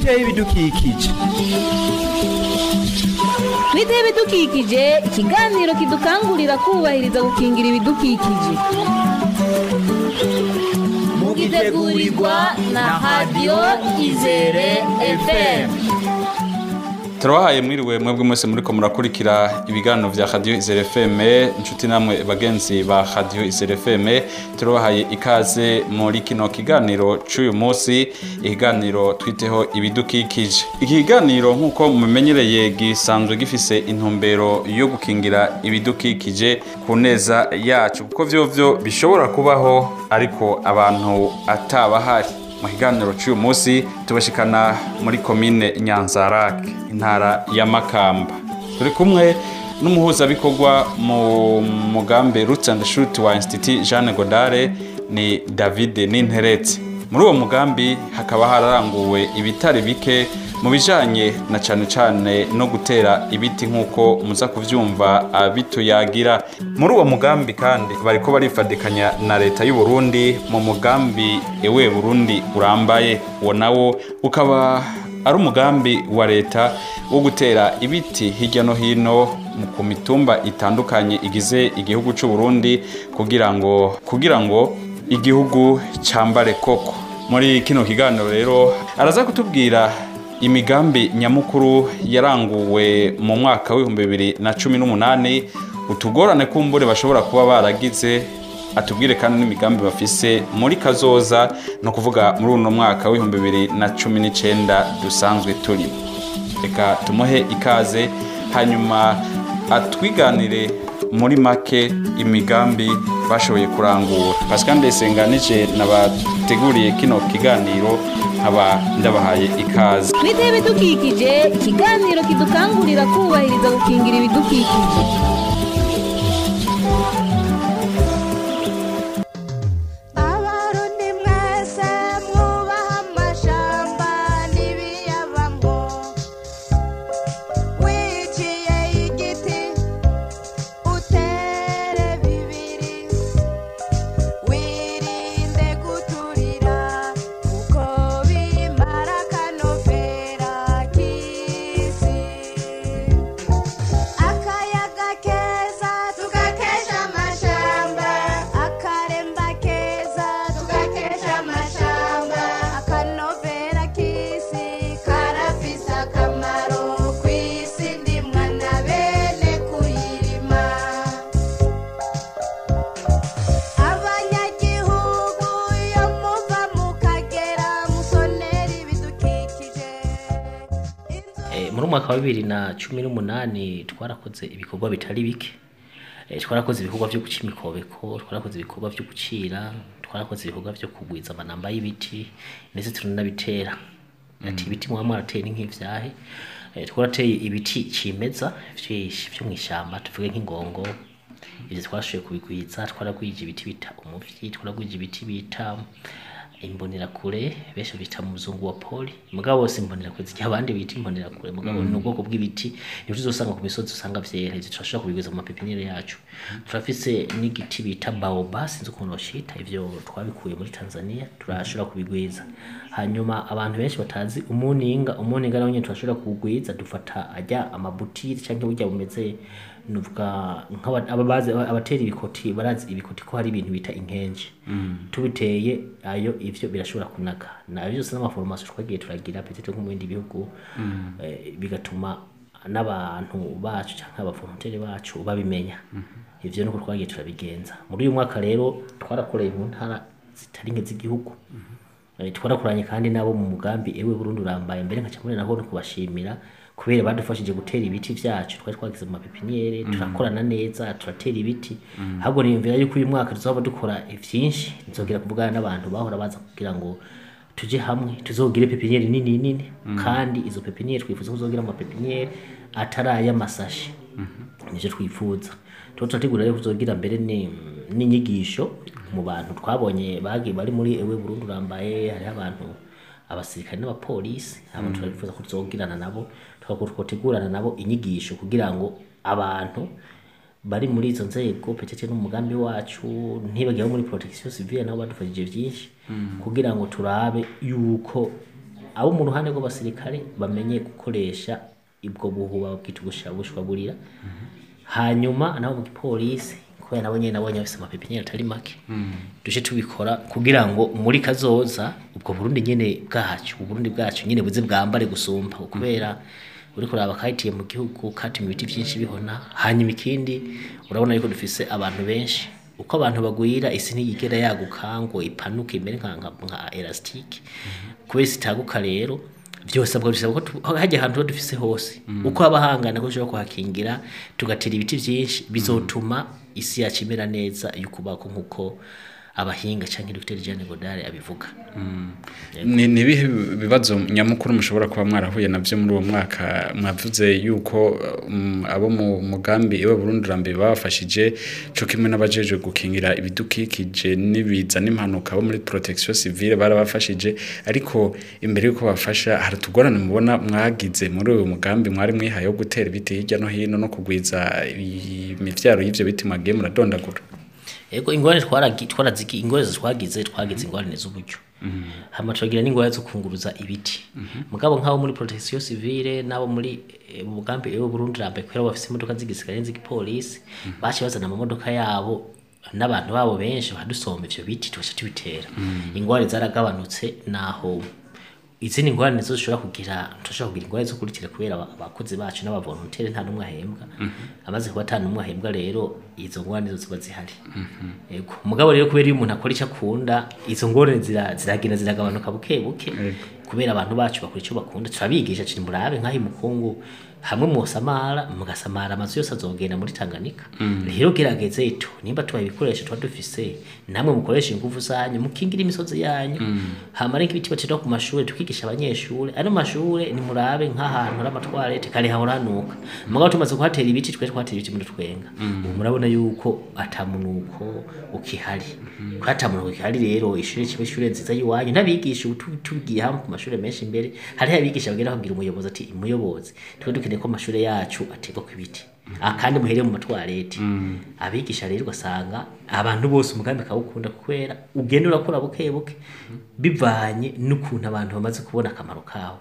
twiteho ibidukikije twiteho ibidukikije ikiganiro kidukangurira kubahiriza gukingira ibidukikije mugitegurirwa na radiyo izere fm turabahaye mwiriwe mwebwe mwese muriko murakurikira ibiganiro vya radio izere fm inshuti namwe bagenzi ba radio izere fm turabahaye ikaze muri kino kiganiro c'uyu munsi ikiganiro twiteho ibidukikije iki kiganiro nk'uko mumenyereye gisanzwe gifise intumbero yo gukingira ibidukikije ku neza yacu kuko vyovyo bishobora kubaho ariko abantu atabahari mu kiganiro cy'uyu munsi tubashikana muri komine nyanzarake intara ya makamba turi kumwe n'umuhuzabikorwa mu mugambi roots and shoot wa institut jeanne godare ni david ninteretse muri uwo mugambi hakaba hararanguwe ibitari bike mu bijanye na cane cane no gutera ibiti nk'uko muza kuvyumva abituyagira muri uwo mugambi kandi bariko barifadikanya na leta y'u Burundi mu mugambi ewe Burundi urambaye uwo nawo ukaba ari umugambi wa leta wo gutera ibiti hirya no hino ku mitumba itandukanye igize igihugu c'u Burundi kugira ngo kugira ngo igihugu cambare koko muri kino kiganiro rero araza kutubwira imigambi nyamukuru yaranguwe mu mwaka w'ibihumbi bibiri na cumi n'umunani utugorane kumbure bashobora kuba baragize atubwire kandi n'imigambi bafise muri kazoza ni ukuvuga muri uno mwaka w'ibihumbi bibiri na cumi n'icenda dusanzwe turimo reka tumuhe ikaze hanyuma atwiganire muri make imigambi bashoboye kurangura pascal ndesenganije nabateguriye kino kiganiro nkaba ndabahaye ikaze twiteho ibidukikije ikiganiro kidukangurira kubahiriza gukingira ibidukikije abarundi mwese mwubaha amashamba n'ibiyabamo wiciye igiti utere bibiri wirinde guturira kuko bimara akanovera k'isi akayaga keza tugakesha amashamba akaremba keza tugakesha amashamba akanovera k'isi karafise akamaro ku isi ndimwa na bene kuyirima abanyagihugu iyo muva mukagera musonera ibidukikije Eh, muri umwaka wa bibiri na cumi n'umunani twarakoze ibikorwa bitari bike Eh, twarakoze ibikorwa vyo guca imikobeko twarakoze ibikorwa vyo gucira twarakoze ibikorwa vyo kugwiza amanamba y'ibiti ndetse turanabitera ati ibiti muba mwarateye ni nk'ivyahe Eh, twarateye ibiti cimeza vyinshi vyo mw'ishamba tuvuge nk'ingongo ivyo twashoboye kubigwiza twaragwije ibiti bita umuvyi twaragwije ibiti bita imbonerakure benshi bita mu muzungu wa poli mugabo bose imbonerakure zigira abandi bita imbonerakure mugabo ni ubwoko bw'ibiti nivyo uzosanga ku misozi usanga vyera ivyo turashobora kubigwiza mu mapepinire yacu turafise n'igiti bita baoba sinzi ukuntu bashita ivyo twabikuye muri tanzania turashobora kubigwiza hanyuma abantu benshi batazi umuninga umuninga nawe nyene turashobora kuwugwiza dufata ajya amabutiri canke burya bumeze nuvuga nk'aba- ababazi abatera ibikoti barazi ibikoti ko hari ibintu bita inkenji tubiteye ayo ivyo birashobora kunaga na byose n'amaforomasiyo twagiye turagira petete nko mu bindi bihugu eh, bigatuma n'abantu bacu cyangwa abavolonteri bacu babimenya ivyo nuko twagiye turabigenza muri uyu mwaka rero twarakoreye mu ntara zitari nke z'igihugu Eh, twarakoranye kandi nabo mu mugambi ewe Burundi urambaye mbere nkaca muri naho no kubashimira kubera badufashije gutera ibiti vyacu twari twagize mu mapepiniere turakorana neza turatera ibiti ahubwo niyumvira yuko uyu mwaka tuzoba dukora vyinshi nzogera kuvugana n'abantu bahora baza kugira ngo tuje hamwe tuzogire pepiniere nini nini kandi izo pepiniere twifuza kuzogira mu mapepiniere atari ay'amasashi nivyo twifuza tuba turategura rero kuzogira mbere ni n'inyigisho mu bantu twabonye bagiye bari muri ewe Burundi urambaye hariho abantu abasirikare n'abapolisi abo turabifuza ko tuzogirana nabo tugategurana nabo inyigisho kugira ngo abantu bari muri izo nzego petete n'umugambi wacu ntibagiye muri protection civile nabo badufashije byinshi kugira ngo turabe yuko abo mu ruhande rw'abasirikare bamenye gukoresha ubwo buhuba babwita ubushwaburira hanyuma nabo mu gipolisi kubera nabo nyene nabonye bafise amapepiniere atari make duje tubikora kugira ngo muri kazoza ubwo Burundi nyene bwacu uburundi bwacu nyene buze bwambare gusumba kubera uri kuraba kahitiye mu gihugu katumye ibiti byinshi bihona hanyuma ikindi urabona yuko dufise abantu benshi uko abantu bagwira isi ntiyigera yaguka ngo ipanuke imere nka nka, nka elastique kubera sitaguka rero byose abwo bisaba ko tu- hajya ahantu ho dufise hose uko haba hangana ko dushobora kuhakingira tugatera ibiti byinshi bizotuma isi yacu imera neza y'ukubako nk'uko abahinga cyangwa Dr Jeanne Godard abivuga ni ni ibihe bibazo nyamukuru mushobora kuba mwarahuye nabyo muri uwo mwaka mwavuze yuko um, abo mu mugambi iwe Burundi rambe babafashije cyo kimwe n'abajeje gukingira ibidukikije n'ibiza n'impanuka bo muri protection civile barabafashije ariko imbere yuko bafasha hari tugorane mubona mwagize muri uwo mugambi mwari mwihaye wo gutera ibiti hirya no hino no kugwiza imivyaro y'ivyo biti mwagiye muradondagura Ego ingorane twaragi twaraziki ingorane twagize twagize ingorane z'uburyo. Hama turagira n'ingorane zo kunguruza ibiti. Mugabo nk'abo muri protection civile nabo muri eh, mu mugambi ewe Burundi rambe kwera bafise imodoka z'igisirikare n'iz'igipolisi bace bazana amamodoka yabo n'abantu babo benshi badusomba ivyo biti tugaca tubitera. Ingorane zaragabanutse naho izindi ngorane zo zishobora kugira turashobora kugira ingorane zo kuritira kubera aba- abakozi bacu n'abavolontere nta n'umwe ahembwa amaze kuba ata n'umwe ahembwa rero izo ngorane zo ziba zihari yego mugabo rero kubera iyo umuntu akora icyo akunda izo ngorane zira- ziragenda ziragabanuka buke buke kubera abantu bacu bakora icyo bakunda turabigisha kiri murabe nk'aho imukungu hamwe musamara mugasamara amazu yose azogenda muri Tanganyika rero gerageze ito nimba tubaye ibikoresho tuba dufise namwe mukoresha ingufu zanyu mukingira imisozi yanyu hamara nk'ibiti batera ku mashuri tukigisha abanyeshuri ano mashuri ni murabe nk'ahantu hari amatwarete kare hahora hanuka mugabo tumaze kuhatera ibiti twe twatera ibiti muri twenga ubu murabona yuko atamunuko ukihari ko atamunuko ukihari rero ishuri kibe ishuri nziza y'iwanyu n'abigisha ubu tu- tugiye hamwe ku mashuri menshi imbere hariho abigisha bagera babwira umuyobozi ati umuyobozi twe dukeneye ko amashuri yacu ategwa ku ibiti Ah, kandi muhereye mu matwarete abigisha rero ugasanga abantu bose umugambi kawukunda kubera ugenda urakora buke buke bivanye n'ukuntu abantu bamaze kubona akamaro kawo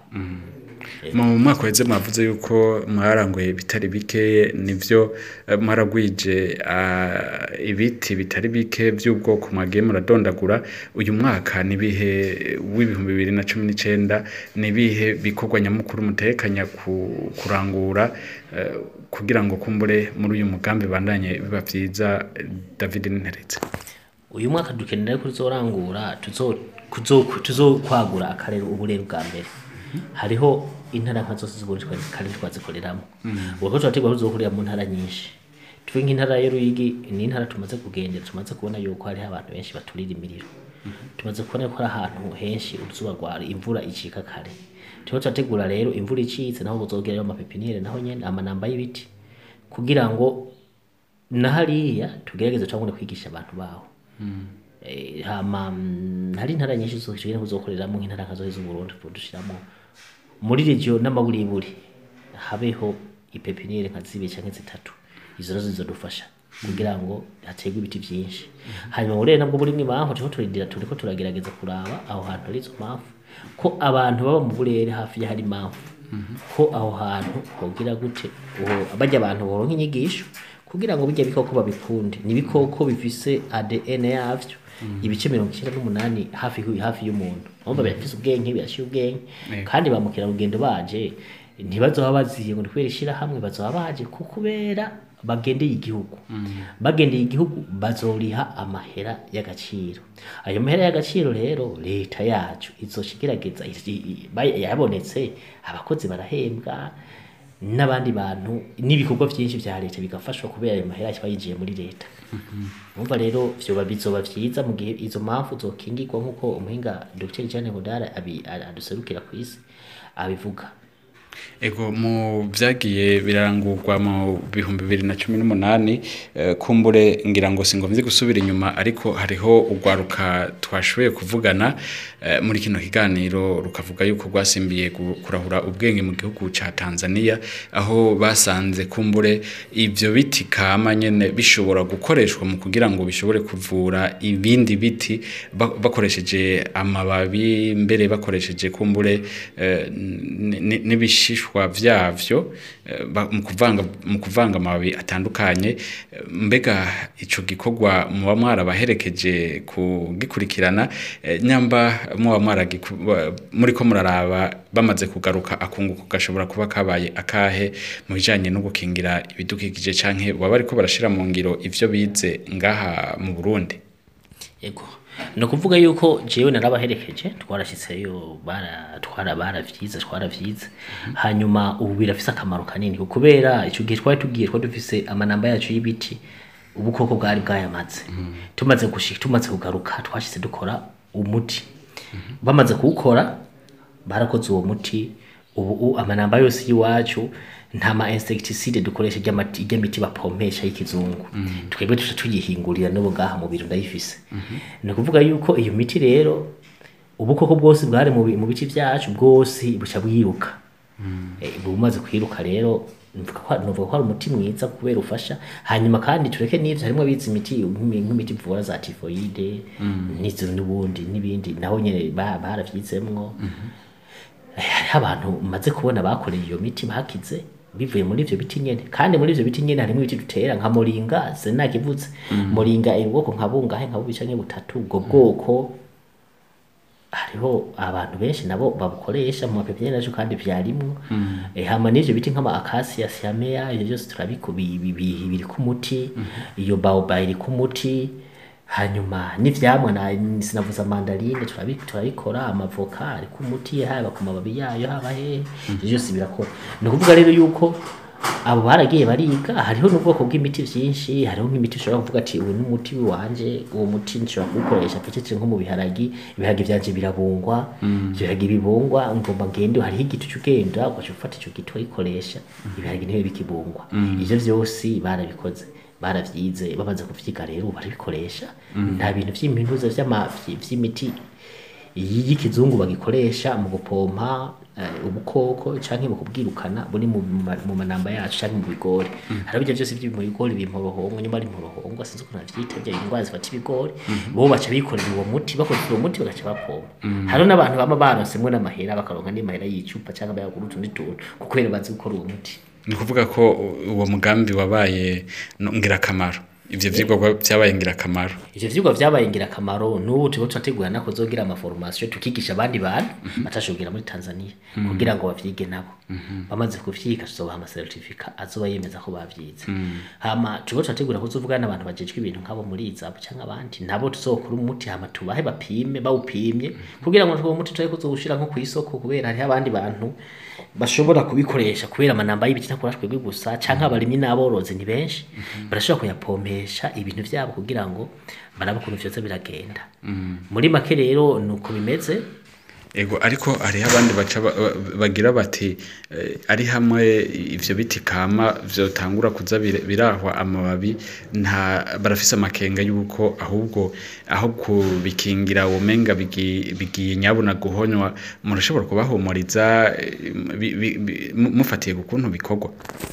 mu mwaka weze mwavuze yuko mwaranguye bitari bike nivyo eh, mwaragwije ah, ibiti bitari bike by'ubwoko mwagiye muradondagura uyu mwaka nibihe w'ibihumbi bibiri na cumi n'icenda nibihe bikorwa nyamukuru mutekanya ku- kurangura eh, kugira ngo kumbure muri uyu mugambi bandanye biba vyiza eh, David Ninteretse uyu mwaka dukenera ko tuzorangura tuzo- kuzo- tuzokwagura akarere uburere bwa mbere hariho intara nka zose z'uburundi twari kandi twazikoreramo ubu ko turategura ko tuzokorera mu ntara nyinshi tuve nk'intara ya Ruyigi ni intara tumaze kugendera tumaze kubona yuko hariho abantu benshi baturira imiriro tumaze kubona ko ari ahantu henshi uruzuba rwari imvura icika kare turiko turategura rero imvura icitse naho buzogerayo amapepiniyeri naho nyene amanamba y'ibiti kugira ngo na hariya tugerageze turabona kwigisha abantu baho Eh, hama mm, hari intara nyinshi zogenda kuzokoreramo nk'intara nka zohe z'uburundi dushiramo muri regio n'amaburiburi habeho ipepiniyeri nka zibiri canke zitatu izo nazo zizodufasha kugira ngo hategwe ibiti vyinshi hanyuma uburere nabwo burimwo impamvu turiko turindira turiko turagerageza kuraba aho hantu hari izo mpamvu ko abantu baba mu burere hafi y'ahari impamvu ko aho hantu hogira gute uho bajya abantu boronka inyigisho kugira ngo bijya bikoko babikunde ni ibikoko bifise ADN yavyo ibice mirongo icyenda n'umunani hafi hu- hafi y'umuntu urumva birafise ubwenge birashyira ubwenge kandi ba mukerarugendo baje ntibazoba baziye ngo ni kubera ishyirahamwe bazoba baje ku kubera bagendeye igihugu bagendeye igihugu bazoriha amahera y'agaciro ayo mahera y'agaciro rero leta yacu izoca igerageza i- i- bay- yabonetse abakozi barahembwa n'abandi bantu n'ibikorwa byinshi bya leta bigafashwa kubera ayo mahera kiba yinjiye muri leta umva rero vyoba bizoba vyiza mu gihe izo mpamvu zokingirwa nk'uko umuhinga Dr Jeanne Godard abi- a- aduserukira ku isi abivuga ego mu byagiye birangurwa mu bihumbi bibiri na cumi n'umunani eh, kumbure ngira ngo singomvye gusubira inyuma ariko hariho urwaruka twashoboye kuvugana eh, muri kino kiganiro rukavuga yuko rwasimbiye gu- kurahura ubwenge mu gihugu ca Tanzania aho basanze kumbure ivyo biti kama nyene bishobora gukoreshwa mu kugira ngo bishobore kuvura ibindi biti ba- bakoresheje amababi mbere bakoresheje kumbure eh, n- n- n'ibishishwa vyavyo eh, ba- mu kuvanga mu kuvanga amababi atandukanye eh, mbega ico gikorwa muba mwarabaherekeje kugikurikirana eh, nyamba muba mwaragiku- ba- muriko muraraba bamaze kugaruka akunguko gashobora kuba kabaye akahe mu bijanye no gukingira ibidukikije canke baba bariko barashira mu ngiro ivyo bize ngaha mu Burundi Ego. ni ukuvuga yuko jewe narabaherekeje twarashitseyo bara twara baravyize twaravyize hanyuma ubu birafise akamaro kanini kubera ico gihe twari tugiye twari dufise amanamba yacu y'ibiti ubukoko bwari bwayamaze tumaze gushika tumaze kugaruka twashitse dukora umuti bamaze kuwukora barakoze uwo muti ubu u- amanamba yose y'iwacu nta ma insecticide dukoresha ry'amati- ry'imiti bapompesha y'ikizungu twebwe tuca tuyihingurira n'ubu ngaha mu biro ndayifise ni ukuvuga yuko iyo miti rero ubukoko bwose bwari mu bi- mu biti vyacu bwose buca bwiruka Eh, bumaze kwiruka rero nuvuga ko nuvuga ko ari umuti mwiza kubera ufasha hanyuma kandi tureke n'ivyo harimwo abizi imiti nk'imi- nk'imiti ivura za tifoide n'izo n'ubundi n'ibindi naho nyene ba- baravyizemwo Eh, hariho abantu maze kubona bakoreye iyo miti bakize bivuye muri ivyo biti nyene kandi muri ivyo biti nyene harimo ibiti dutera nka moringa sinakivutse moringa iri ubwoko nka bungahe nka bubica nke butatu ubwo bwoko hariho abantu benshi nabo babukoresha mu mapepiniyeri yacu kandi vyarimwo eh, hama n'ivyo biti nk'ama akasiya siamea ivyo byose turabiku bi- bi- bi- biri ku muti iyo baoba iri ku muti hanyuma n'ivyamwa na sinavuza mandarine turabi- turabikora amavoka ari ku muti haba ku mababi yayo haba hehe ivyo byose birakora ni ukuvuga rero yuko abo baragiye bariga hariho n'ubwoko bw'imiti vyinshi hariho nk'imiti ushobora kuvuga ati uyu n'umuti wanje uwo muti nshobora kuwukoresha pecece nko mu biharagi ibiharagi vyanje birabungwa ivyo biharagi bibungwa ngomba ngende hariho igiti c'ugenda ugaca ufata ico giti uragikoresha ibiharagi ntibibe bikibungwa ivyo vyose barabikoze baravyize bamaze kuvyiga rero ubu barabikoresha nta bintu vy'impinuza vy'ama- vy- vy'imiti y'ikizungu bagikoresha mu gupompa eh, ubukoko canke mu kubwirukana buri mu ma- mu manamba yacu canke mu bigori hariho ibyo byose byo mu bigori bimporohongo nyuma ari mporohongo sinzi ukuntu navyita bya indwara zifata ibigori bo baca bikorera uwo muti bakoresha uwo muti bagaca bapompa hariho n'abantu bama baronsemwo n'amahera bakaronka n'amahera y'icupa canke bayagura utundi tuntu kubera bazi gukora uwo muti ni ukuvuga ko u- uwo mugambi wabaye no- ngirakamaro ivyo vyigwa vyabaye ngirakamaro ivyo vyigwa vyabaye ingirakamaro n'ubu turiko turategura nako zogira amaformation tukigisha abandi bantu batashogira muri Tanzania kugira ngo bavyige nabo bamaze kuvyiga tuzobaha amasertifika azoba yemeza ko bavyize hama turiko turategura kuzovugana n'abantu bajejwe ibintu nk'abo muri izabu canke abandi nabo tuzokora umuti hama tubahe bapime bawupimye kugira ngo uwo muti turabe kuzowushira nko kw'isoko kubera hariho abandi bantu bashobora kubikoresha kubera amanamba y'ibiti ntakora twebwe gusa canke abarimyi n'aborozi ni benshi barashobora kuyapompesha ibintu vyabo kugira ngo barabe ukuntu vyoza biragenda muri make rero nuko bimeze ego ariko hariho abandi baca ba- ba- bagira bati eh, ari hamwe ivyo biti kama vyotangura kuza bir- birahwa amababi nta barafise amakenga yuko ahubwo aho kubikingira womenga bigi- bigiye nyabuna guhonywa murashobora kubahumuriza eh, bi- bi- bi- mu- mufatiye ku kuntu bikorwa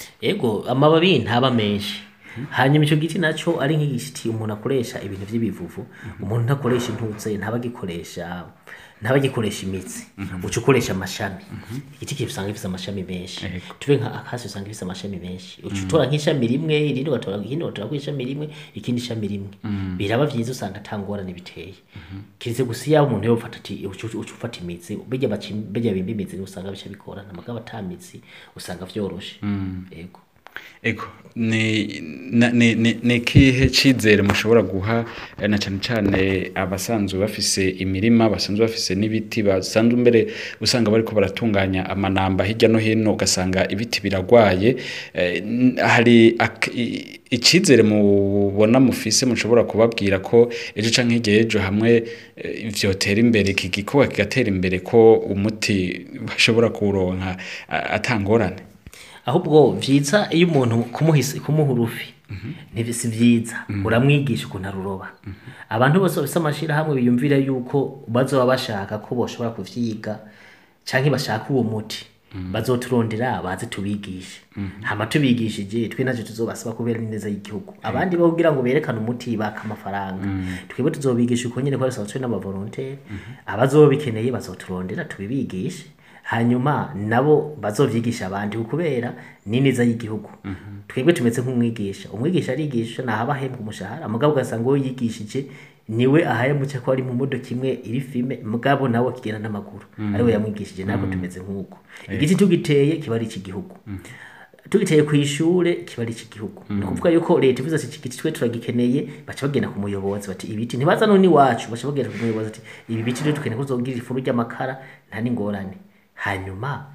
ego amababi ntaba menshi hanyuma ico giti naco ari nk'igiti umuntu akoresha ibintu vy'ibivuvu umuntu ntakoresha intuze ntabagikoresha ntabagikoresha imitsi uca ukoresha amashami igiti kibi usanga gifise amashami menshi tuve nka akasi usanga gifise amashami menshi uca utora nk'ishami rimwe irindi ugatora ikindi ugatora kw'ishami rimwe ikindi shami rimwe biraba vyiza usanga ata ngorane biteye kiretse gusa iyo umuntu yofata ati uca uca ufata imitsi bijya bacim- bijya bimba imizi niho usanga bica bigorana mugabo ata mitsi usanga vyoroshe ego ego ni na- ni ni- ni ikihe cyizere mushobora guha eh, na cyane cyane abasanzwe bafise imirima basanzwe bafise n'ibiti basanzwe mbere usanga bariko baratunganya amanamba hirya no hino ugasanga ibiti biragwaye eh, n- hari ak- i- icyizere mubona mufise mushobora kubabwira ko ejo canke hirya y'ejo hamwe eh, vyotera imbere iki gikorwa kigatera imbere ko umuti bashobora kuwuronka a- atangorane ahubwo vyiza iyo umuntu kumuhise kumuha urufi ntibi- si vyiza uramwigisha ukuntu aruroba abantu bose bafise amashirahamwe biyumvira yuko bazoba bashaka ko boshobora kuvyiga canke bashaka uwo muti bazoturondera baze tubigishe hama tubigishije twe navyo tuzobasaba kubera neza y'igihugu abandi bo kugira ngo berekane umuti baka amafaranga twebwe tuzobigisha uko nyene ko twe n'abavolontaire abazoba bikeneye bazoturondera tubibigishe hanyuma nabo bazovyigisha abandi kubera ni neza y'igihugu twebwe tumeze nk'umwigisha umwigisha arigisha nahaba ahembwa umushahara mugabo ugasanga uwo yigishije niwe ahayemutse ko ari mu modoka imwe iri filme mugabo nawe akigenda n'amaguru ariwe yamwigishije ntabwo tumeze nk'uko igiti tugiteye kiba ari icy'igihugu tugiteye ku ishure kiba ari icy'igihugu ni ukuvuga yuko leta ivuze ati iki giti twe turagikeneye baca bagenda ku muyobozi bati ibiti ntibaza none iwacu baca bagenda ku muyobozi ati ibi biti rero dukeneye ko tuzogira ifuru ry'amakara nta n'ingorane hanyuma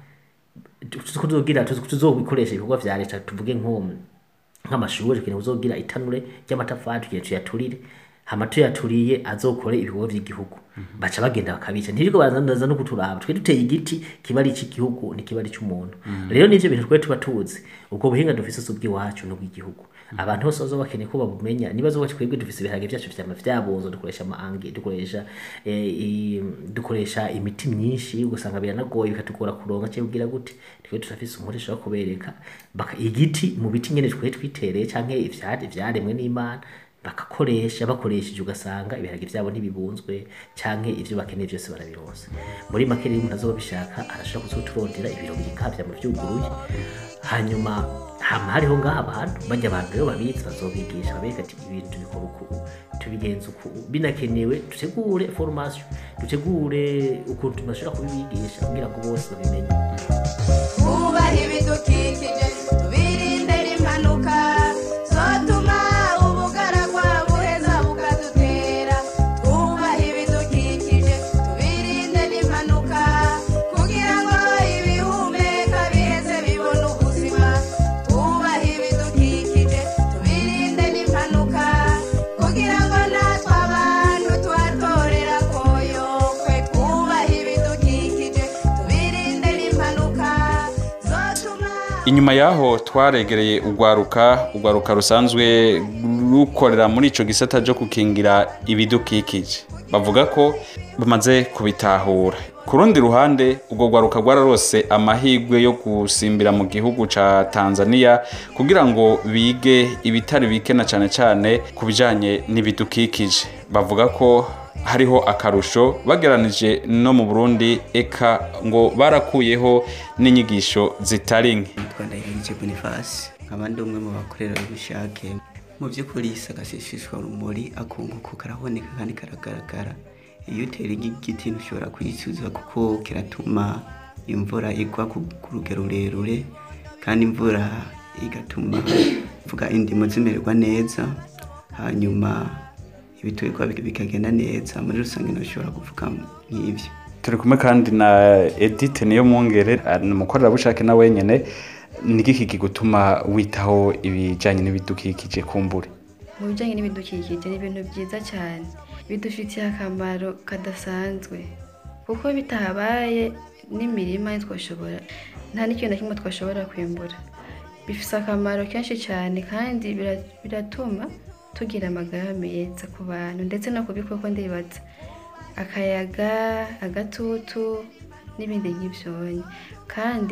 tuzogira tuzobikoresha ibikorwa vya leta tuvuge nko nk'amashuri tukeneye kuzogira itanure ry'amatafari tukeneye tuyaturire hama tuyaturiye azokore ibikorwa vy'igihugu baca bagenda bakabica ntiriko barazandaza no kuturaba twe duteye igiti kiba ari icy'igihugu ntikiba ari icy'umuntu rero nivyo bintu twe tuba tuzi ubwo buhinga dufise si ubw'iwacu n'ubw'igihugu abantu bose bazoba bakeneye ko babumenya niba zoba twebwe dufise ibiharage vyacu vyama vyabozo dukoresha amaange dukoresha eh, i- dukoresha imiti myinshi ugasanga biranagoye bikatugora kuronka cyangwa kugira gute twe turafise umukoresha wo kubereka baka igiti mu biti nyene twe twitereye canke ivyari vyaremwe n'Imana bakakoresha bakoresheje ugasanga ibiharage vyabo ntibibunzwe canke ivyo bakeneye vyose barabironsa muri make rero umuntu azoba bishaka arashobora kuzoturondera ibiro bikavya mu vyuguruye hanyuma hama hariho ngaha abantu bajya abantu rero babizi bazobigisha babereka ati ibintu tubikora uku tubigenza uku binakenewe dutegure formation dutegure ukuntu bashobora kubibigisha kugira ngo bose babimenye twubahe ibidukikije tubirinde impanuka zotuma ubugaragwa buheza bukadutera twubahe ibidukikije tubirinde n'impanuka kugira ngo ibihumeka biheze bibone ubuzima twubahe ibidukikije tubirinde n'impanuka kugira ngo natwe abantu tuhatorera koyokwe twubahe ibidukikije tubirinde n'impanuka zotuma inyuma yaho twaregereye urwaruka urwaruka rusanzwe rukorera muri ico gisata cyo gukingira ibidukikije bavuga ko bamaze kubitahura ku rundi ruhande urwo rwaruka rwararose amahirwe yo gusimbira mu gihugu ca tanzania kugira ngo bige ibitari bike na cane cane ku bijanye n'ibidukikije bavuga ko hariho akarusho bageranije no mu burundi eka ngo barakuyeho n'inyigisho zitari nke nitwa ndahirije bonifasi nkaba ndi umwe mu bakorerabushake mu by'ukuri agaseseshwa rumuri akunguka karaboneka kandi karagaragara iyo utera igiti ntushobora kuyicuza kuko kiratuma imvura igwa ku ku rugero rurerure kandi imvura igatuma vuga indimo zimererwa neza hanyuma ibiturirwa bikagenda neza muri rusange ntushobora kuvuga nk'ibyo turi kumwe kandi na edite niyo mwongere ni umukorerabushake na wenyine ni iki kigutuma witaho ibijyanye n'ibidukikije kumbure mu bijyanye n'ibidukikije ni ibintu byiza cyane bidufitiye akamaro kadasanzwe kuko bitahabaye n'imirima ntitwashobora nta n'ikintu na kimwe twashobora kwimbura bifite akamaro kenshi cyane kandi bira- biratuma tugira amagara meza ku bantu ndetse no ku bikoko ndibaza akayaga agatutu n'ibindi nk'ibyonyi kandi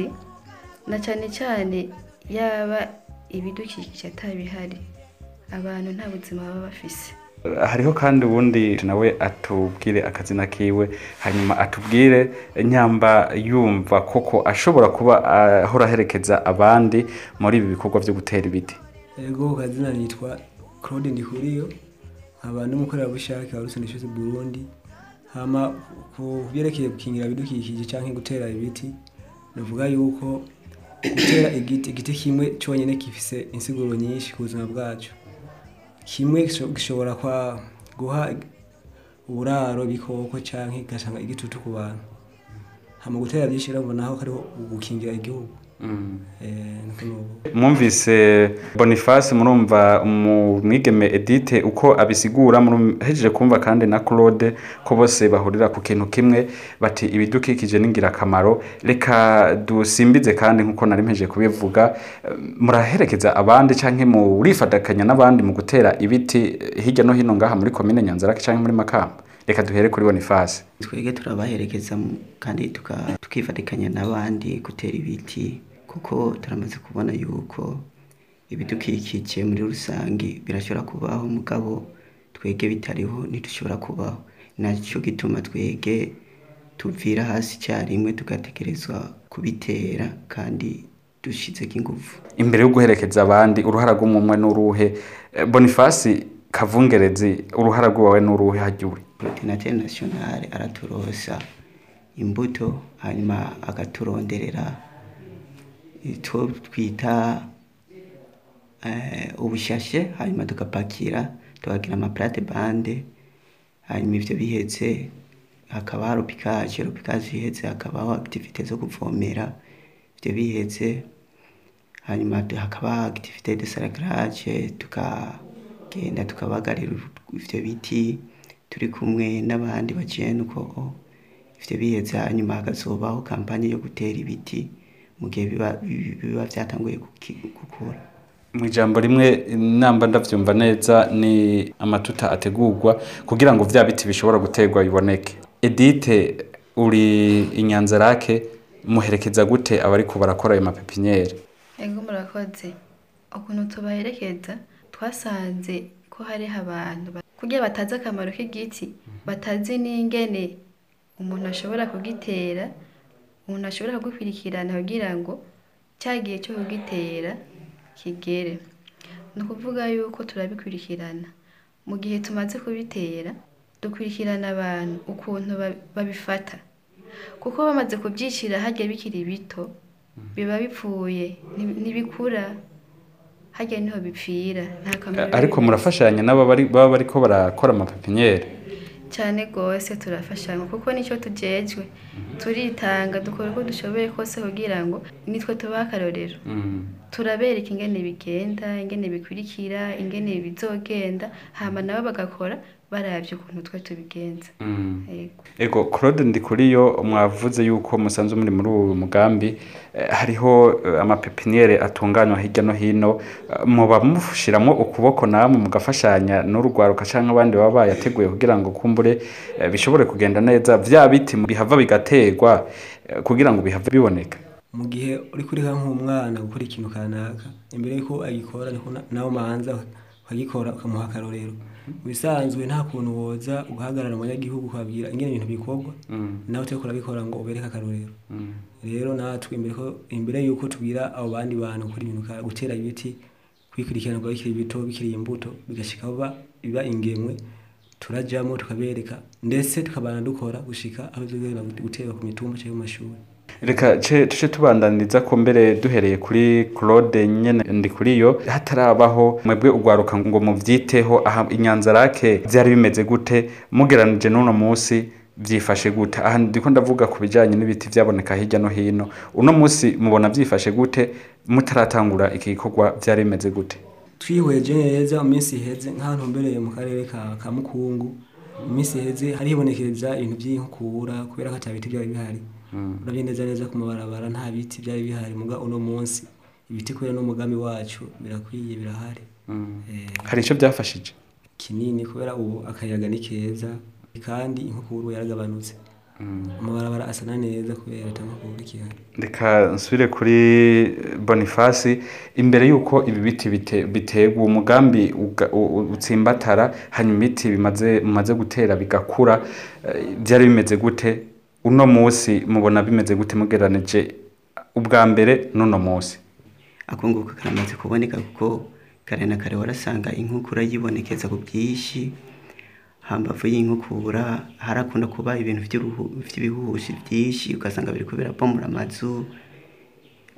na cyane cyane yaba ibidukikije atabihari abantu nta buzima baba bafise hariho kandi ubundi nawe atubwire akazina kiwe hanyuma atubwire nyamba yumva koko ashobora kuba ahora aherekeza abandi muri ibi bikorwa byo gutera ibiti ego kazina nitwa claude ndihuriyo nkaba n'umukorerabushake wa rusenda ishozi burundi hama ku byerekeye gukingira ibidukikije cyangwa gutera ibiti navuga yuko gutera igiti igiti kimwe cyonyine gifise insiguro nyinshi ku buzima bwacu kimwe gisho- gishobora kwa guha uburaro ibikoko canke igasanga igitutu ku bantu hama gutera byinshi rero mbona aho hariho gukingira igihugu Eh, niko nubu mwumvise boniface murumva umwigeme edite uko abisigura hejeje kumva kandi na claude ko bose bahurira ku kintu kimwe bati ibidukikije ni ingirakamaro reka dusimbize kandi nk'uko nari mpejeje kubivuga eh, muraherekeza abandi canke murifatakanya n'abandi mu gutera ibiti eh, hirya no hino ngaha muri komine nyanzarake canke muri makamba reka duhere kuri boniface twebwe turabaherekeza mu- kandi tuka- tukifatikanya n'abandi gutera ibiti kuko turamaze kubona yuko ibidukikije muri rusange birashobora kubaho mugabo twege bitariho ntidushobora kubaho nacyo gituma twege tuvira hasi icyarimwe tugategerezwa kubitera kandi dushizeko ingufu imbere yo guherekeza abandi uruhara rw'umumwe n'uruhe Eh, boniface kavungerezi uruhara rw'iwawe n'uruhe hajya uri Coordinateur national araturosa imbuto hanyuma agaturonderera icyo twita eh, ubushashe hanyuma tugapakira tukagira amaplate bande hanyuma ivyo bihetse hakaba rupikaje rupikaje ihetse hakabaho activite zo kuvomera ivyo bihetse hanyuma tu- hakaba activite de saragaraje tukagenda tukabagarira ivyo biti turi kumwe n'abandi bajene uko ivyo bihetse hanyuma hakazobaho kampanye yo gutera ibiti mu gihe biba bi- biba vyatanguye guki- gukura mu ijambo rimwe namba ndavyumva neza ni amatuta ategurwa kugira ngo vya biti bishobora guterwa biboneke edite uri inyanzarake muherekeza gute abariko barakora ayo mapepiniere ego murakoze ukuntu tubaherekeza twasanze ko hariho abantu ba- kugira batazi akamaro k'igiti batazi n'ingene umuntu ashobora kugitera umuntu ashobora kugikurikirana kugira ngo cya gihe cyo kugitera kigere ni ukuvuga yuko turabikurikirana mu gihe tumaze kubitera dukurikirana abantu ukuntu ba- babifata kuko bamaze kubyicira hajya bikiri bito biba bipfuye nti- ntibikura hajya niho bipfira nta kamaro ariko biba murafashanya n'aba bari- baba bariko barakora amapepiniere cyane rwose turafashanya kuko nicyo tujejwe turitanga dukora uko dushoboye kose kugira ngo nitwe tubahe akarorero turabereka ingene bigenda ingene bikurikira ingene bizogenda hama nabo bagakora baravye ukuntu twe tubigenza Yego. ego claude ndikuriyo mwavuze yuko musanzwe muri muri uwo mugambi eh, hariho eh, amapepiniere atunganywa hirya no hino eh, muba mushiramwo ukuboko namwe mugafashanya n'urugwaruka canke abandi baba bayateguye kugira ngo kumbure eh, bishobore kugenda neza vya biti bihava bigaterwa eh, kugira ngo bihave biboneka mu gihe uri kuriha nk'umwana gukora ikintu kanaka imbere yuko agikora niko na- nawe umanza ukagikora ukamuha akarorero mu bisanzwe nta kuntu woza ugahagarara mu banyagihugu ukababwira ingene ibintu bikorwa nawe utariko urabikora ngo ubereke akarorero rero natwe imbere ko imbere yuko tubwira abo bandi bantu gukora ibintu ka- gutera ibiti kwikurikirana ngo bikiri bito bikiri imbuto bigashika biba biba ingemwe turajamo tukabereka ndetse tukabana dukora gushika aho bizogenda guterwa ku mitumba cyangwa mu mashuri reka ce tuce tubandaniriza ko mbere duhereye kuri claude nyene ndi kuri yo hatarabaho mwebwe ugwaruka ngo muvyiteho aha inyanzarake vyari bimeze gute mugeranije n'uno musi vyifashe gute aha ndiko ndavuga ku bijanye n'ibiti vyaboneka hirya no hino uno musi mubona vyifashe gute mutaratangura iki gikorwa vyari bimeze gute twihweje neza mu minsi iheze nk'ahantu mbereye mu karere ka, ka mukungu mu minsi iheze haribonekeza ibintu by'inkukura kubera ko ata biti byari bihari urabye neza neza ku mabarabara nta biti byari bihari muga uno munsi ibiti kubera n'umugambi wacu birakwiye birahari Eh, hari ico vyafashije kinini kubera ubu akayaga ni keza kandi inkukuru yaragabanutse amabarabara asa na neza kubera ata nkukuru ikihari reka nsubire kuri boniface imbere y'uko ibi biti bite- biterwa umugambi uga- u- u- utsimbatara hanyuma ibiti bimaze mumaze gutera bigakura eh, byari bimeze gute uno munsi mubona bimeze gute mugeranije ubwa mbere n'uno munsi akunguka karamaze kuboneka kuko kare na kare warasanga inkukura yibonekeza ku bwinshi hambavu y'inkukura harakunda kuba ibintu vy'uruhu- vy'ibihuhusi vyinshi ugasanga biriko birabomora amazu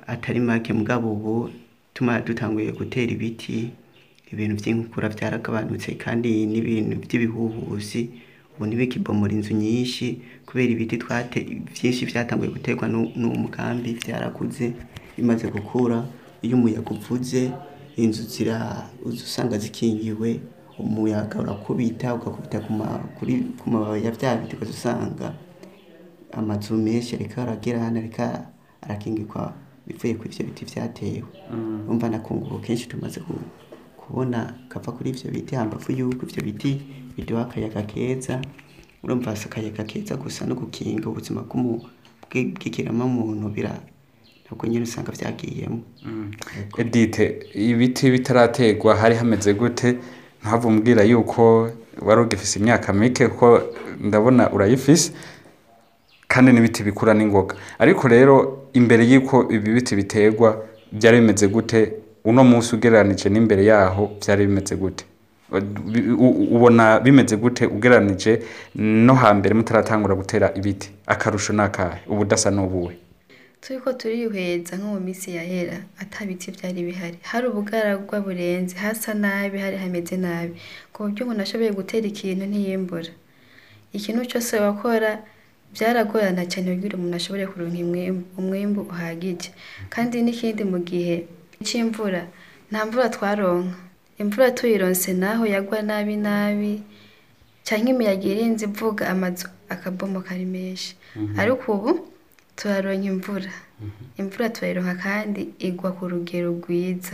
atari make mugabo ubu tuma dutanguye gutera ibiti ibintu by'inkukura byaragabanutse kandi n'ibintu by'ibihuhusi ubu ntibikibomora inzu nyinshi kubera ibiti twate byinshi byatanguye guterwa n'u- n'uwo mugambi byarakuze bimaze gukura iyo umuyaga uvuze inzu zira uza usanga zikingiwe umuyaga urakubita ugakubita ku ma- kuri- ku mababi ya bya biti ukaza usanga amazu menshi ariko aragera hano ariko arakingirwa bivuye kuri ivyo biti vyatewe umva nakunguko kenshi tumaze ku- kubona kava kuri ivyo biti hambavu yuko ivyo biti biduha akayaga keza urumva si akayaga keza gusa no gukinga ubuzima bw'umu- bw'i- bw'ikiremwamuntu bira ntabwo nyine usanga vyagiyemo edite ibiti bitarategwa hari hameze gute ntahava umbwira yuko wari ugifise imyaka mike kuko ndabona urayifise kandi n'ibiti bikura n'ingoga ariko rero imbere y'uko ibi biti biterwa byari bimeze gute uno munsi ugereranije n'imbere yaho byari bimeze gute U- u- ubona bimeze gute ugereranije no hambere mutaratangura gutera ibiti akarusho n'akahe ubudasa n'ubuhe turiko turihweza nko mu minsi yahera ata biti byari bihari hari ubugaragwa burenze hasa nabi hari hameze nabi ku buryo umuntu ashoboye gutera ikintu ntiyimbura ikintu cyose wakora byaragorana cyane kugira umuntu ashobore kuronka imwimbu- umwimbu uhagije kandi n'ikindi mu gihe cy'imvura nta mvura twaronka imvura tuyironse naho yagwa nabi nabi cyangwa imiyaga irinze ivuga amazu akabomoka ari menshi ariko ubu turaronka imvura imvura turayironka kandi igwa ku rugero rwiza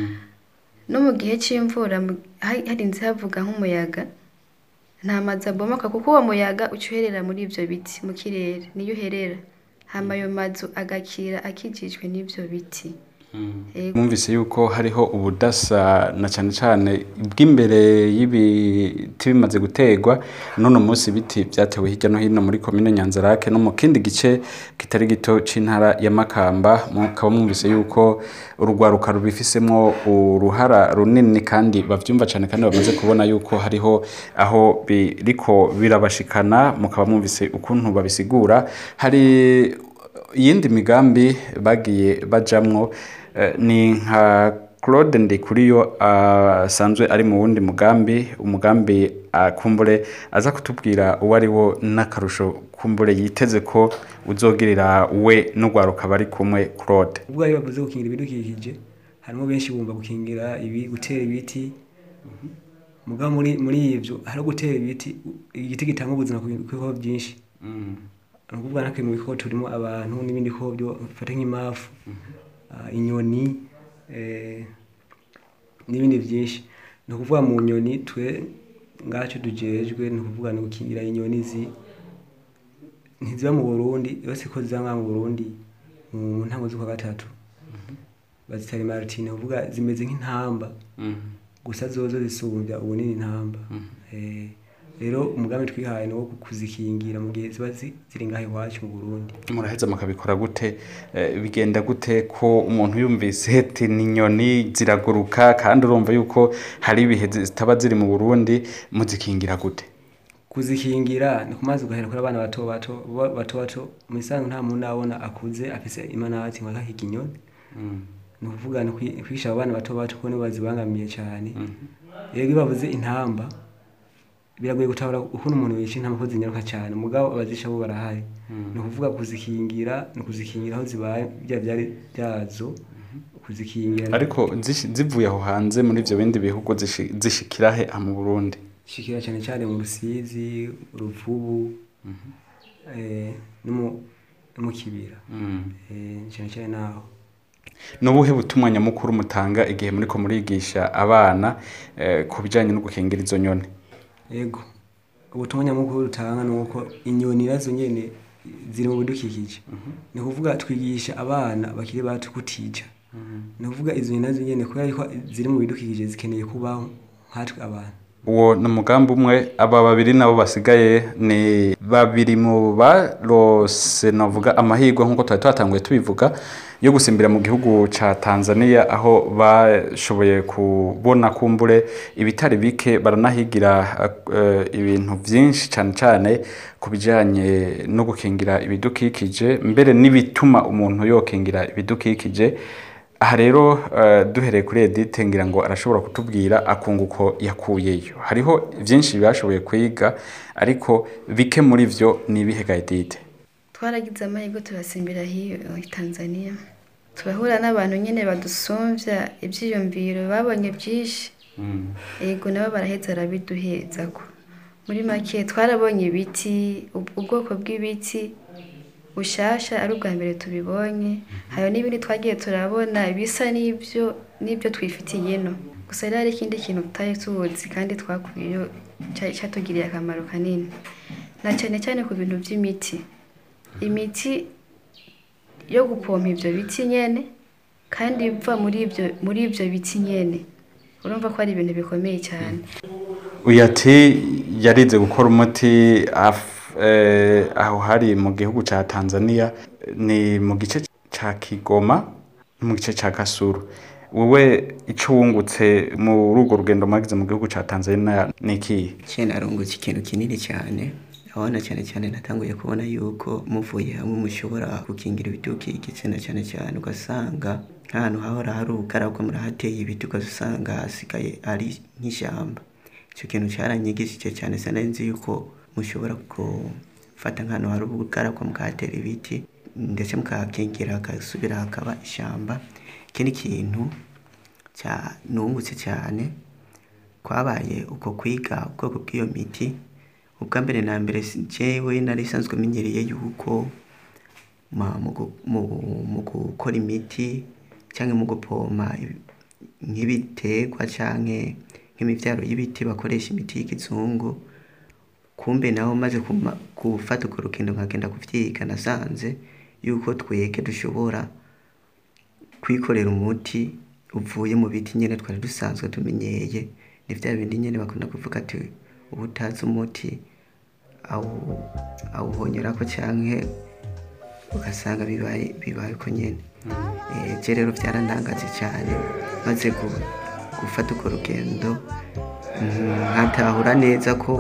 no mu gihe cy'imvura mu- hari- harinze havuga nk'umuyaga nta mazu abomoka kuko uwo muyaga uca uherera muri ibyo biti mu kirere niyo uherera hama ayo mazu agakira akikijwe n'ibyo biti Ego. mwumvise yuko hariho ubudasa na cyane cyane bw'imbere y'ibiti bimaze guterwa none munsi ibiti byatewe hirya no hino muri komine nyanzarake no mu kindi gice kitari gito c'intara ya makamba mukaba mwumvise yuko urugwaruka rubifisemo uruhara runini kandi bavyumva cyane kandi bamaze kubona yuko hariho aho biriko birabashikana mukaba mwumvise ukuntu babisigura hari iyindi migambi bagiye bajamwo eh, ni nka Claude Ndikuriyo asanzwe ari mu wundi mugambi umugambi akumbure aza kutubwira uwo ari wo n'akarusho kumbure yiteze ko uzogirira we n'urwaruka bari kumwe Claude ubwo ari bavuze gukingira ibidukikije harimo benshi bumva gukingira ibi gutera ibiti mugabo muri muri ivyo hari gutera ibiti igiti gitanga ubuzima ku bikoko byinshi ni ukuvuga natwe mu bikoko turimo abantu n'ibindi bikoko byo bifata nk'imafu ah, inyoni eh, n'ibindi byinshi ni ukuvuga mu nyoni twe ngacyo tujejwe ni ukuvuga ni gukingira inyoni zi ntiziba mu burundi yose ko ziza mu burundi mu ntango z'ukwa gatatu bazitari martine uvuga zimeze nk'intamba gusa zozo zisumbya ubunini intamba Eh, rero umugambi twihaye ni wo kuzikingira mu gihe ziba zi- ziri ngaho iwacu mu burundi muraheza mukabikora gute Eh, bigenda gute ko umuntu yumvise ati ni inyoni ziraguruka kandi urumva yuko hari ibihe zitaba ziri mu burundi muzikingira gute kuzikingira ni ku mazi ugahera kuri abana bato bato bo- bato bato mu isanzwe nta muntu abona akuze afise imanati ngo akahiga inyoni ni ukuvuga ni kwi- kwigisha abo bana bato bato ko nibo bazibangamiye cyane rero iyo bavuze intamba biragoye gutabura ukuntu umuntu yica intamba ko zinyaruka cyane mugabo abazisha bo barahari ni ukuvuga kuzikingira ni ukuzikingira aho zibaye bya byari byazo kuzikingira ariko zishi- zivuye aho hanze muri ibyo bindi bihugu zishi- zishikira he aha mu burundi shikira cyane cyane mu rusizi uruvubu eh, no mu- no mu kibira Eh, cyane cyane naho ni ubuhe butumwa nyamukuru mutanga igihe muriko murigisha abana eh, ku bijyanye no gukingira izo nyoni yego ubutumwa nyamukuru rutanga ni uko inyoni nazo nyene ziri mu bidukikije ni ukuvuga twigisha abana bakiri bato kutica ni ukuvuga izo nyoni nazo nyene kubera ko ziri mu bidukikije zikeneye kubaho nkatwe abantu uwo ni umugambi umwe aba babiri nabo basigaye ni babiri mu barose navuga amahirwe nk'uko twari twatanguye tubivuga yo gusimbira mu gihugu ca Tanzania aho bashoboye kubona kumbure ibitari bike baranahigira eh, ibintu vyinshi cane cane ku bijanye no gukingira ibidukikije mbere n'ibituma umuntu yokingira ibidukikije aha rero eh, duhereye kuri Edith ngira ngo arashobora kutubwira akunguko yakuyeyo hariho byinshi bashoboye kwiga ariko bike muri vyo ni ibihe ga Edith twaragize amahirwe turasimbira hiyo i tanzania turahura n'abantu nyine badusumvya ivyiyumviro babonye byinshi yego nabo baraheza arabiduheza ko muri make twarabonye ibiti ubw- ubwoko bw'ibiti bushasha ari ubwa mbere tubibonye hari n'ibindi twagiye turabona bisa n'ibyo n'ibyo twifitiye ino gusa rero hari ikindi kintu tutari tuzi kandi twakuyeyo ca- catugiriye akamaro kanini na cyane cyane ku bintu by'imiti imiti yo gupompa ibyo biti nyene kandi iva muri ibyo muri ibyo biti nyene urumva ko ari ibintu bikomeye cyane uyu ati yarize gukora umuti af- eh, aho hari mu gihugu ca Tanzania ni mu gice ca Kigoma no mu gice ca Kasuru wowe ico wungutse muri urwo rugendo mwagize mu gihugu ca Tanzania ni ikihe cyane arungutse ikintu kinini cyane abona cyane cyane natanguye kubona yuko muvuye hamwe mushobora gukingira ibidukikije na cyane cyane ugasanga nk'ahantu hahora hari ubukarabwa murahateye ibiti ugasanga hasigaye ari nk'ishyamba icyo kintu cyaranyigishije cyane sinari yuko mushobora gufata nk'ahantu hari ubukarabwa mukahatera ibiti ndetse mukahakingira hagasubira hakaba ishyamba ikindi kintu cya nungutse cyane kwabaye uko kwiga ubwoko bw'iyo miti ubwa mbere na mbere si- jewe nari isanzwe menyereye yuko ma- mu gu- mu- mu gukora imiti cyangwa mu gupoma ibi- nk'ibiterwa cyangwa nk'imibyaro y'ibiti bakoresha imiti y'ikizungu kumbe naho maze kuma- gufata urwo rugendo nkagenda kuvyiga nasanze yuko twege dushobora kwikorera umuti uvuye mu biti nyene twari dusanzwe tumenyeye ni vya bindi nyene bakunda kuvuga ati uba utazi umuti awu- awuhonyorako canke ugasanga bibaye bibaye uko nyene Eh, je rero vyarantangaje cyane maze gu- gufata urwo rugendo mm, nkatahura neza ko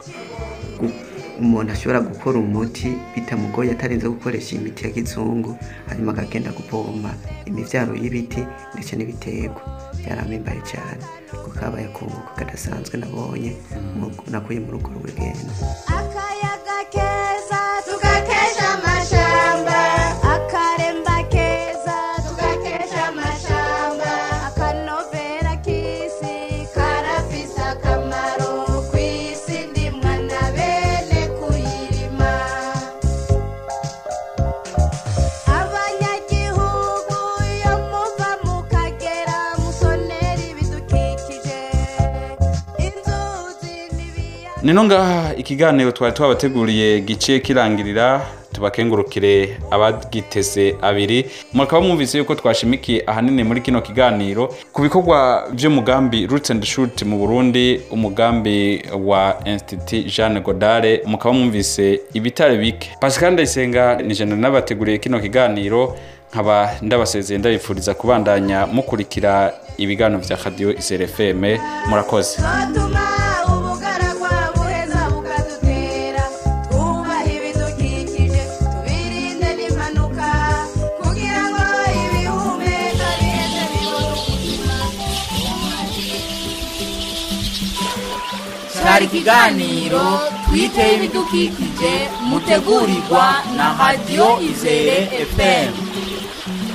gu- umuntu ashobora gukora umuti bitamugoye atarinze gukoresha imiti ya kizungu hanyuma akagenda gupompa imivyaro y'ibiti ndetse n'ibiterwa byaramimbaye cyane kuko kabaye akunguko kadasanzwe nabonye mu- nakuye muri urwo rugendo akayaga keza tugakesha amashamba akaremba keza tugakesha amashamba akanovera k'isi karafise akamaro ku isi ndimwa na bene kuyirima abanyagihugu iyo muva mukagera musonera ibidukikije inzuzi n'ibiyaga nino ngaha ikiganiro twari twabateguriye giciye kirangirira tubakengurukire abagiteze abiri mukaba mwumvise yuko twashimikiye ahanini muri kino kiganiro ku bikorwa by'umugambi Roots and Shoot mu Burundi umugambi wa Institut Jeanne Godare mukaba mwumvise ibitare bike Pascal Ndayisenga ni jana nabateguriye kino kiganiro nkaba ndabasezeye ndabifuriza kubandanya mukurikira ibiganiro vya Radio Isere FM murakoze zotuma ubugaragwa buheza bukadutera twubaha ibidukikije tubirinde n'impanuka kugira ngo ibihumeka biheze bibone ubuzima cyari ikiganiro twiteye ibidukikije mutegurirwa na radiyo izere fm